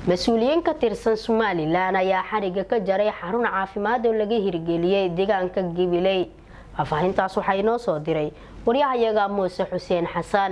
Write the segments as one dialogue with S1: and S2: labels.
S1: mas-uuliyiin ka tirsan somalilan ayaa xariga ka jaray xarun caafimaad oo laga hirgeliyey deegaanka gabiley faahfaahintaas waxaa inoo soo diray waryahayaga muuse xuseen xasan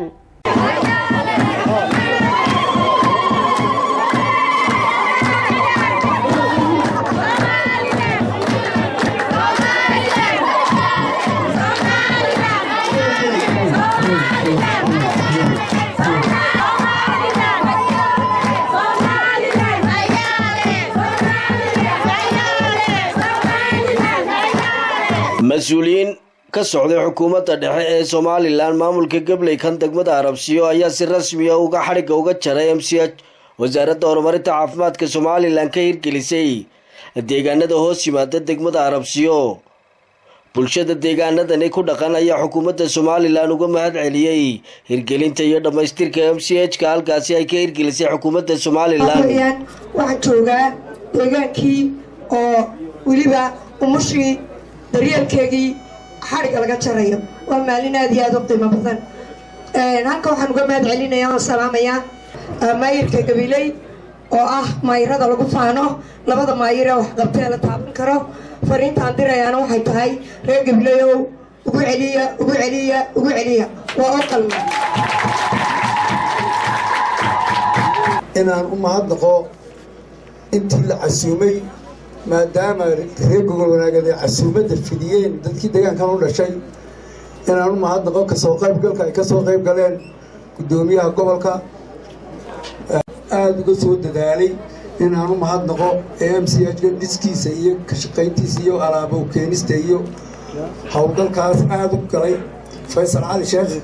S2: mas-uuliyiin ka socday xukuumadda dhexe ee somalilan maamulka gabley kan degmada arabsiyo ayaa si rasmiya uga xadhigga uga jaray m c h wasaaradda horumarinta caafimaadka somalilan ka hirgelisay deegaanada hoos yimaada degmada arabsiyo bulshada deegaanadani ku dhaqan ayaa xukuumadda somalilan uga mahad celiyey hirgelinta iyo dhammaystirka m c h ka halkaasi ay ka hirgelisay xukuumadda somalilan
S3: waxaan joogaa deegaankii oo weliba umushii daryeelkeegii xadhigga laga jarayo waa maalin aada iyo aada u qiimo badan halka waxaan uga mahad celinaya oo salaamayaa maayirka gabiley oo ah maayirada lagu faano labada maayir ee waxqabtee la taaban karo fariintaan dirayaana waxay tahay reer gabileyow ugu celiya ugu celiya ugu celiya waa oo qalma
S4: inaan u mahadnaqo intii la casuumay maadaama reer gogol wanaageed ay casuumadda fidiyeen dadkii deegaankan u dhashay inaan u mahadnaqo kasoo qaybgalka ay kasoo qayb galeen guddoomiyaha gobolka aada uga soo dadaalay inaan u mahadnaqo ee m c h ka dhiskiisa iyo ka shaqayntiisa iyo alaabo keenista iyo howlgalkaas aada u galay faysal cali sheekh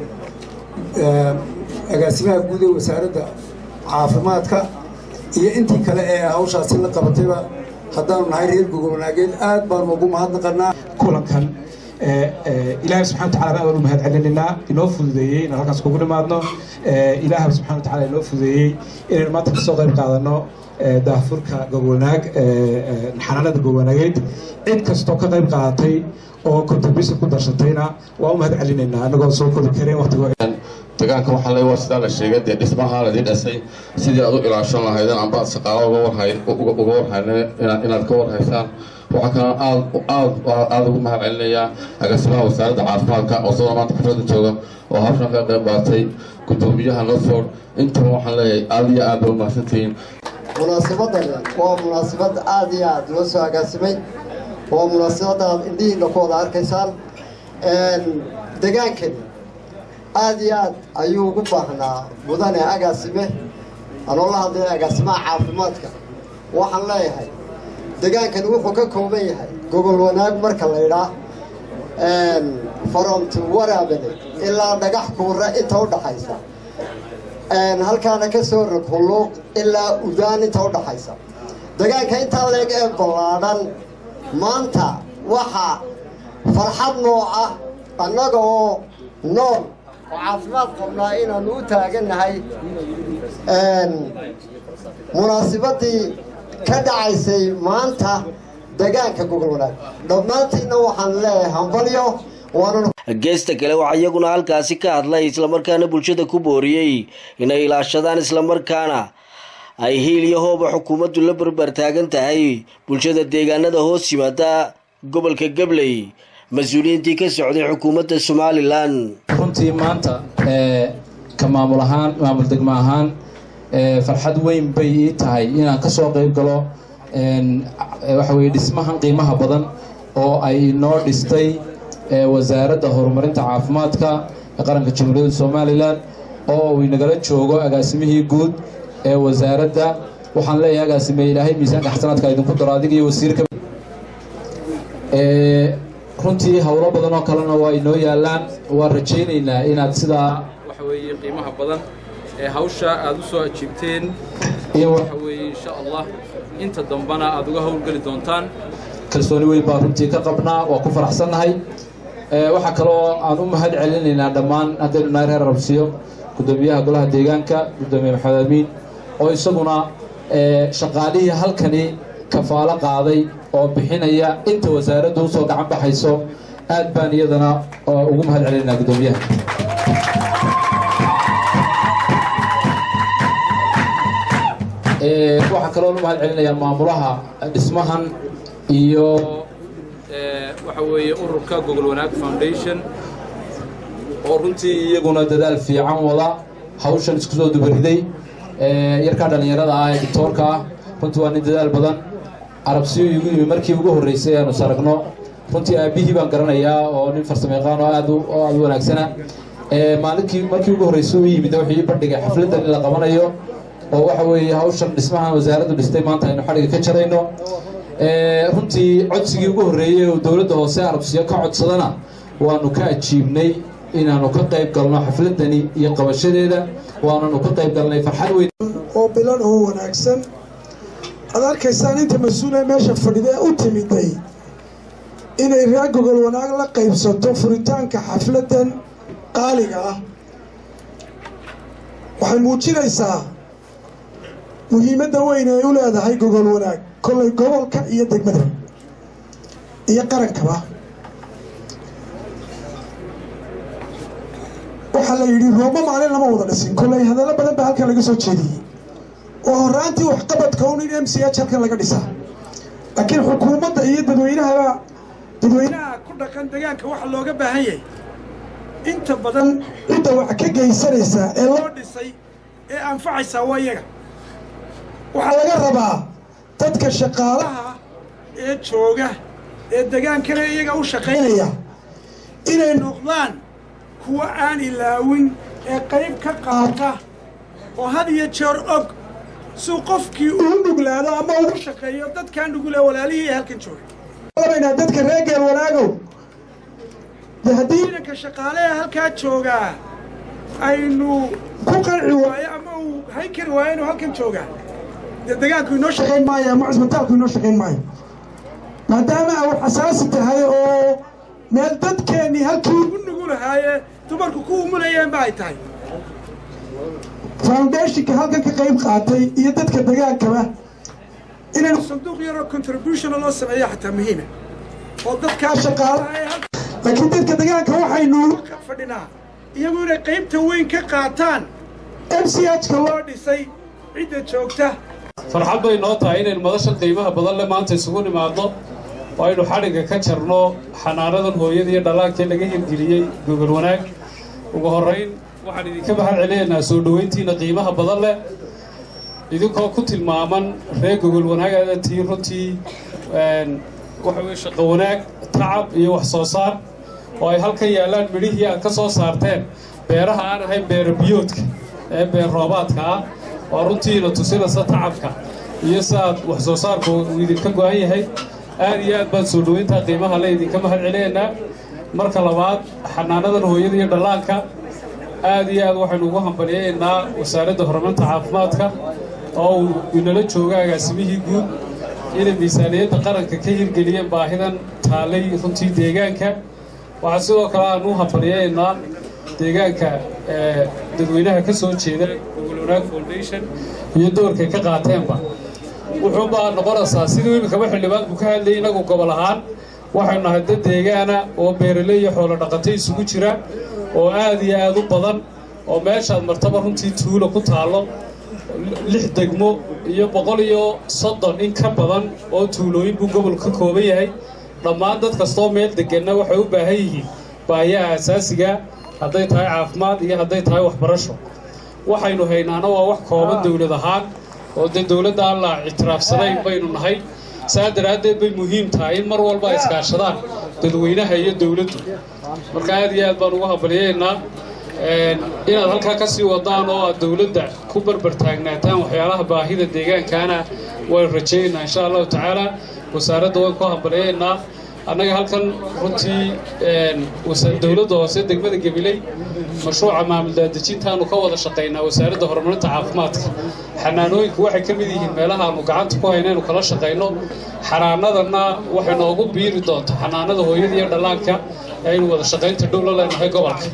S4: agaasimaha guud ee wasaaradda caafimaadka iyo intii kale ee hawshaasi la qabatayba haddaanu nahay reer gogol wanaageed aad baanu ugu mahadnaqanaa
S5: kulankan ilaahay subxana watacala baan u mahad celinaynaa inoo fududeeyey inaan halkaas kugu nimaadno ilaahay subxana watacala inoo fududeeyey inaynu maanta kasoo qayb qaadano daahfurka gogolwanaag xanaanada gogolwanaageed cid kastoo ka qayb qaadatay oo contribution ku darsatayna waa u mahad celinaynaa anagoo soo kori kareen waqtigo
S6: deegaanka waxaa le waa sidaa la sheegay dee dhismaha ladii dhasay sidii aad u ilaashan lahaydeen amba aad shaqaalo uga warhayne inaad ka warhaysaan waxaa kaloo aad aad aada ugu mahad celinayaa agaasimaha wasaaradda caafimaadka oo sidoo maanta xafladda jooga oo hawshan ka qayb qaatay guddoomiyaha norford intaba waxaan leeyahay aada iyo aad ba u mahadsantihiin
S7: munaasabadan waa munaasabad aada iyo aada loo soo agaasimay waa munaasabada aad indhihiina ku wada arkaysaan degaankani aada iyo aad ayuu ugu baahnaa mudane agaasime anoo la hadlaya agaasimaha caafimaadka waxaan leeyahay degaankani wuxuu ka kooban yahay gogol wanaag marka la ydhaa faromti waraabane ilaa dhagax kuura inta u dhaxaysa halkaana ka soo rog hulluuq ilaa udaan inta u dhaxaysa degaanka intaa leeg ee ballaadhan maanta waxaa farxad nooca annaga oo nool oo caafimaad qabnaa inaanu u taagannahay munaasibadii ka dhacaysay maanta degaanka gogol wanaag dhammaantiinna waxaan leeyahay hambalyo
S2: geesta kale waxaa iyaguna halkaasi ka hadlay islamarkaana bulshada ku booriyey inay ilaashadaan islamarkaana ay hiil iyo hooba xukuumaddu la barbar taagan tahay bulshada deegaanada hoos yimaada gobolka gabley mas-uuliyiintii ka socday xukuumadda somalilan
S8: runtii maanta ka maamul ahaan maamul degmo ahaan farxad weyn bay ii tahay inaan ka soo qayb galo waxa weye dhismahan qiimaha badan oo ay inoo dhistay wasaaradda horumarinta caafimaadka ee qaranka jamhuuriyadda somalilan oo uu inagala joogo agaasimihii guud ee wasaaradda waxaan leeyahay agaasime ilaahay miisaanka xasanaadka idinku daro adiga iyo wasiirka runtii howlo badan oo kalena waa inoo yaalaan waan rajaynaynaa inaad sidaa
S9: waxa weeye qiimaha badan ee hawsha aad u soo ajiibteen
S8: iyo
S9: waxa weeye insha allah inta dambana aad uga howlgeli doontaan
S8: kalsooni weyn baa runtii ka qabnaa waa ku faraxsannahay waxaa kaloo aan u mahad celinaynaa dhammaan haddaynu nahay reer rabsiyo guddoomiyaha golaha deegaanka guddoomiye maxamed amiin oo isaguna shaqaalihii halkani kafaalo qaaday oo bixinaya inta wasaaraddu usoo gacan baxayso aad baan iyadana ugu mahad celinaynaa guddoomiyaha waxaa kaloo u mahad celinayaan maamulaha dhismahan iyo waxa weeye ururka gogol wanaag foundation oo runtii iyaguna dadaal fiican wada hawshan isku soo dubariday yarkaa dhallinyarada ah ee dictoorka ah runtii waa nin dadaal badan carabsiyo igu yimi markii ugu horreysay aanu saragno runtii aabbihii baan garanayaa oo nin farsamayaqaan oo aad oo aad u wanaagsana maalinkii markii ugu horreysay u yimid wuxuu ii bandhigay xafladdan in la qabanayo oo waxa weeye hawshan dhismahan wasaaraddu dhistay maanta aynu xadhiga ka jarayno runtii codsigii ugu horreeyey oo dowladda hoose arabsiyo ka codsadana waanu ka ajiibnay inaanu ka qayb galno xafladani iyo qabashadeeda waananu ka qayb galnay farxad weyn
S10: oo bilan oo wanaagsan aad arkaysaan inta mas-uule meesha fadhidee u timiday inay reer gogol wanaag la qaybsato furitaanka xafladdan qaaliga ah waxay muujinaysaa muhiimadda weyn ay u leedahay gogol wanaag kollay gobolka iyo degmada iyo qarankaba waxaa la yidhi roobo maalin lama wada dhisin kollay hadallo badan baa halkan laga soo jeediyey oo horaantii waxqabadka un in m c h halkan laga dhisaa laakiin xukuumadda iyo dadweynahaba dadweynaha ku dhaqan deegaanka waxa looga baahan yahay inta badan cidda wax ka geysanaysa ee loo dhisay ee anfacaysaa waa iyaga waxaa laga rabaa dadka shaqaalaha ee jooga ee degaankana iyaga u shaqaynaya inay noqdaan kuwa aan ilaawin ee qayb ka qaata oo had iyo jeer og suu qofkii uu nuglaado ama ugu shaqeeyo dadkaa nugule walaalihii ee halkan jooga labaynaa dadka reer geel wanaagow de haddii ciidanka shaqaale ee halkaa joogaa aynu ku qanci waayo ama uu hayn kari waayo inuu halkan joogaa dee degaanku inoo shaqayn maayo ama cisbitaalku inoo shaqayn maayo maadaama ay xasaasi tahay oo meel dadkeennii halkii ugu nugulahaaye dumarku ku umulayeenba ay tahay foundationka halkan ka qayb qaatay iyo dadka degaankaba inaynu sanduuq yaroo contributiona loo sameeyo xataa muhiima oo dadkaa shaqaalaha ee laakiin dadka degaanka waxaynu ka fadhinaa iyagu inay qaybta weyn ka qaataan m c h-ka loo dhisay cidda joogta
S11: farxad bay noo tahay inaynu madashan qiimaha badan le maanta isugu nimaadno oo aynu xadhigga ka jarno xanaanadan hooyada iyo dhallaankee laga hirgeliyey gogol wanaag ugu horrayn waxaan idinka mahad celinaynaa soo dhoweyntiina qiimaha badan leh idinkoo ku tilmaaman reer gogol wanaagaada tii runtii waxa weye shaqo wanaag tacab iyo wax soo saar oo ay halkan yaallaan midhihii aad ka soo saarteen beeraha aan ahayn beera biyoodka ee beer roobaadka ah oo runtiina tusinaysa tacabka iyo siaad wax soo saarku uu idinka go-an yahay aad iyo aad baan soo dhoweyntaa qiimaha le idinka mahad celinaynaa marka labaad xanaanadan hooyada iyo dhallaanka aad iyo aad waxaynu ugu hambalyaynaa wasaaradda horumarinta caafimaadka oo uu inala jooga agaasimihii guud inay miisaaniyadda qaranka ka hirgeliyeen baahidan taallay runtii deegaanka waxaa sidoo kale aan u hambalyaynaa deegaanka dadweynaha ka soo jeeda gogol wanaag foundation iyo doorkay ka qaateenba wuxuunbaa noqonaysaa siduu iminkaba xildhibaanku ka hadlayay inagu gobol ahaan waxaynu nahay dad deegaana oo beeraley iyo xoolo dhaqato isugu jira oo aad iyo aad u badan oo meeshaad martaba runtii tuulo ku taallo lix degmo iyo boqol iyo soddon in ka badan oo tuulooyin buu gobolku ka kooban yahay dhammaan dad kastoo meel deganna waxay u baahan yihiin baahiyaha asaasiga hadday tahay caafimaad iyo hadday tahay waxbarasho waxaynu haynaana waa wax kooban dowlad ahaan oo dee dowladda aan la ictiraafsanayn baynu nahay saa daraaddeed bay muhiim tahay in mar walba ay iskaashadaan dadweynaha iyo dowladdu marka aad iyo aad baan ugu hambalyaynaa inaad halkaa ka sii wadaan oo aad dowladda ku barbar taagnaataan waxyaalaha baahida deegaankaana waynu rajaynaynaa insha allahu tacaala wasaaradda waan ku hambalyaynaa annaga halkan runtii dowladda hoose degmada gabiley mashruuca maamul daadejintaanu ka wada shaqaynaa wasaaradda horumarinta caafimaadka xanaanooyinku waxay ka mid yihiin meelaha aanu gacanta ku hayna inu kala shaqayno xanaanadanna waxay noogu biiri doonta xanaanada hooyada iyo dhallaanka ee aynu wada shaqaynta dhow la leenahay gobolka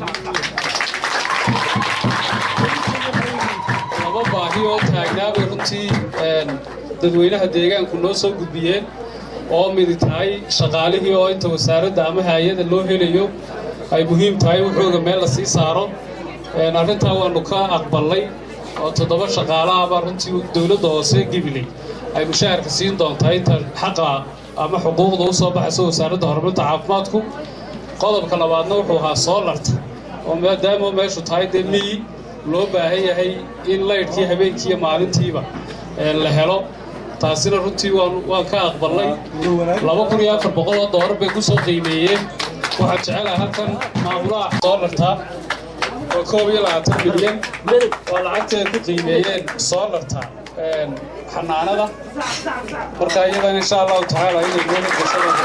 S11: laba baahi oo taagnaabay runtii dadweynaha deegaanku noo soo gudbiyeen oo midi tahay shaqaalihii oo inta wasaaradda ama hay-ada loo helayo ay muhiim tahay wuxuuga meel la sii saaro arrintaa waanu ka aqbalnay oo toddoba shaqaalaha baa runtii dowladda hoose gibiley ay mushaharka siin doontaa inta xaqa ama xuquuqda u soo baxaysa wasaaradda horumarinta caafimaadku qodobka labaadna wuxuu ahaa soolarta oo maadaama meeshu tahay dee miyi loo baahan yahay in laydhkii habeenkii iyo maalintiiba la helo taasina runtii waan ka aqbalnay laba kun iyo afar boqol oo doolar bay ku soo qiimeeyeen waxaan jecelahay halkan maamulaha soolarta oo koob iyo labaatan milyan oo lacagteeda ku qiimeeyeen soolarta xanaanada marka iyadan insha allahu tacaala inay dowlad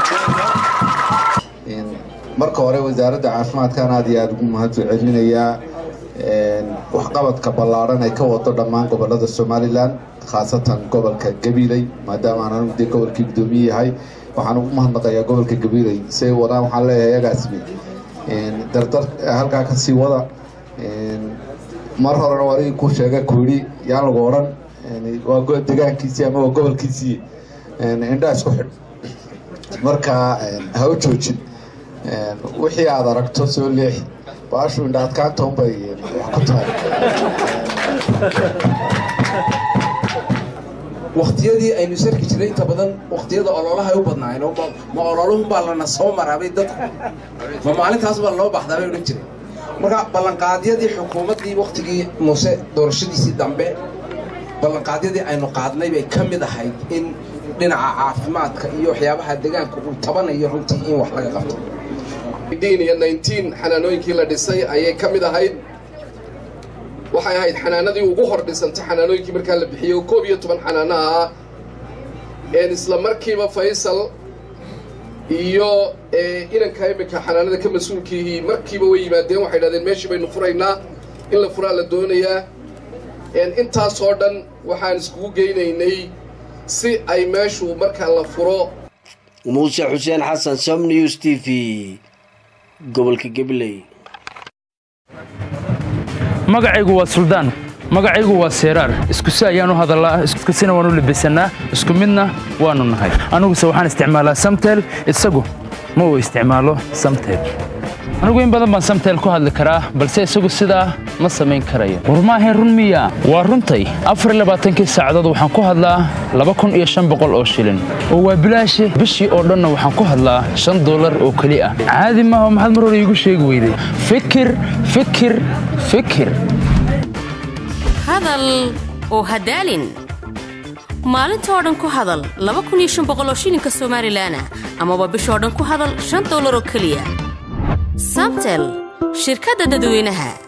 S11: gasada
S12: marka hore wasaaradda caafimaadkan aad iyo aada ugu mahadsan celinayaa waxqabadka ballaadhan ay ka wado dhammaan gobolada somalilan khaasatan gobolka gabiley maadaama aan anigu dee gobolkii guddoomiye yahay waxaan ugu mahadnaqayaa gobolka gabiley say wadaan waxaan leeyahay agaasmi dardar halkaa ka sii wada mar horena warigii ku sheega ku yidhi yaan lagu odhan waa degaankiisii ama waa gobolkiisii indhaa isku xidh marka ha u joojin wixii aad aragto soo leexi baashu indha adkaanta unbay wax ku tahay
S13: waktiyadii aynu sarki jirnay inta badan waktiyada ololaha u badnaayeen ma ololuhunbaa lana soo maraabay dadku ma maalintaas baa loo baxdaa bay odhan jiray marka ballanqaadyadii xukuumaddii waktigii muuse doorashadiisii dambe ballanqaadyadii aynu qaadnay bay ka mid ahayd in dhinaca caafimaadka iyo waxyaabaha deegaanka uu tabanayo runtii in wax laga qabto
S14: iyo xanaanooyinkii la dhisay ayay ka mid ahayd waxay ahayd xanaanadii ugu hor dhisantay xanaanooyinkii markaa la bixiyey oo koob iyo toban xanaanaha ah een isla markiiba faysal iyo inanka iminka xanaanada ka mas-uulkiihii markiiba way yimaadeen waxay dhahdeen meeshii baynu furaynaa in la furaa la doonayaa intaasoo dhan waxaan iskugu geynaynay si ay meeshu markaa la furo
S2: muuse xuseen xasan som news t v gobolka gabiley
S15: magacaygu waa suldaan magacaygu waa seeraar isku si ayaan u hadallaa iskusina waan u labisannaa isku midna waannu nahay aniguse waxaan isticmaalaa samtel isagu ma uu isticmaalo samtel anigu in badan baan samtel ku hadli karaa balse isagu sidaa ma samayn karayo war maahayn run miya waa runtay afar iyo labaatankii saacadood waxaan ku hadlaa laba kun iyo shan boqol oo shilin oo waa bilaashi bishii oo dhanna waxaan ku hadlaa shan dollar oo keli ah caadi maaha maxaad mar hore iigu sheegi weyday fikir fikir fikir
S16: hadal oo hadaalin maalintoo dhan ku hadal laba kun iyo shan boqol oo shilinka somalilanah amaba bishoo dhan ku hadal shan dollar oo keliya samtel shirkadda dadweynaha